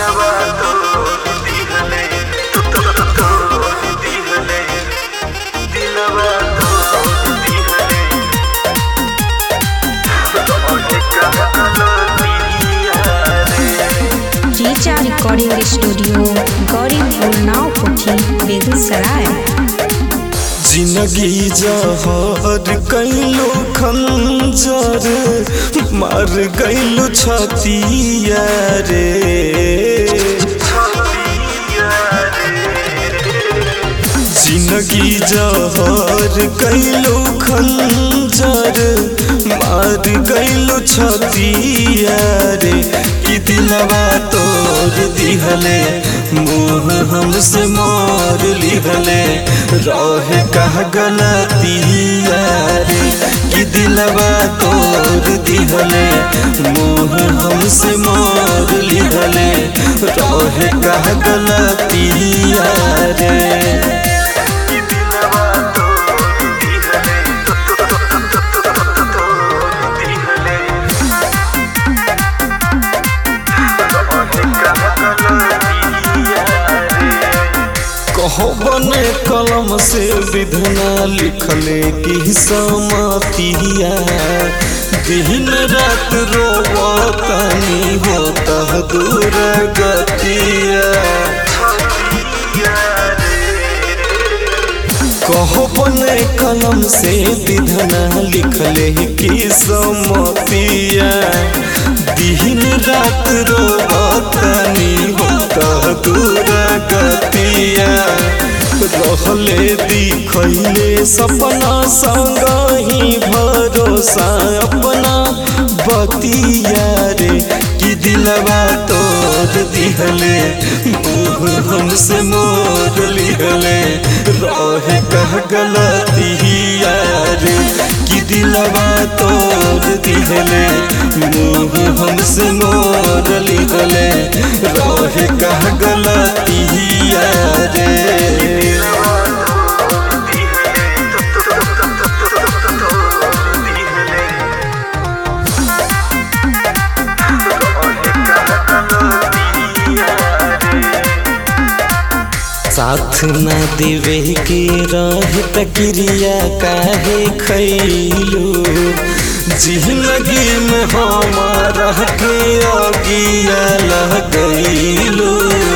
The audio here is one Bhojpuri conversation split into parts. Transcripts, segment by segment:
दिलवा तोड़ दिहले तोड़ दिहले दिलवा तोड़ दिहले रोहे कहलो दिया रे टीचा रिकॉर्डिंग स्टूडियो गौरीपुर नाव कोठी बेगूसराय जिंदगी जहर कैलो खंजर मार गैलो छतिया रे छतिया रे जिंदगी जहर कैलो खंजर मार गैलो छतिया रे कि दिलवा तोड़ दिहले मुँह हमसे मार लिहले रहे कह गलतिया रे कि दिलवा तोड़ दिहले मुँह हमसे मार लिहले रहे कह गलतिया रे कि दिलवा तोड़ दिहले तोड़ दिहले रोहे कहलो दिया रे कहो बने कलम से विधना लिखले की समातिया दिन रात रोवतनी होता दूर गतिया कहो बने कलम से विधना लिखले की समतिया दिन रात रोवतनी होता दूर गतिया रहले दिखैले सपना संग ही भरोसा अपना बतिया रे कि दिलवा तोड़ दिहले मुँह हमसे मोर लिहले रहे कह गलतिया रे कि दिलवा तोड़ दिहले मुँह हमसे मोर लिहले रहे कह गलतिया रे साथ न देवे के रह तकिरिया काहे खैलू जिंदगी में हमारा के अगिया लगैलू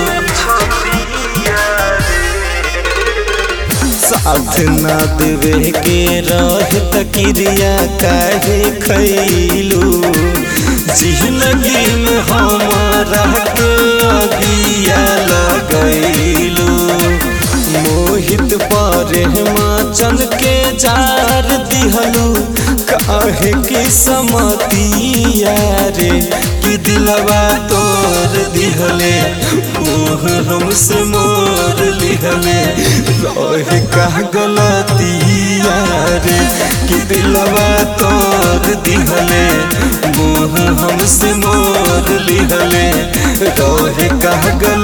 साथ न देवे के रह तकिरिया काहे खैलू जिंदगी में हमारा के अगिया लगैलू मोहित पर हिमाचल के जार दिहलू काहे की समतिया रे कि दिलवा तोड़ दिहले मोह हमसे मोर लिहले रहे कह गलतिया रे कि दिलवा तोड़ दिहले मोह हमसे मोर लिहले रहे कह गल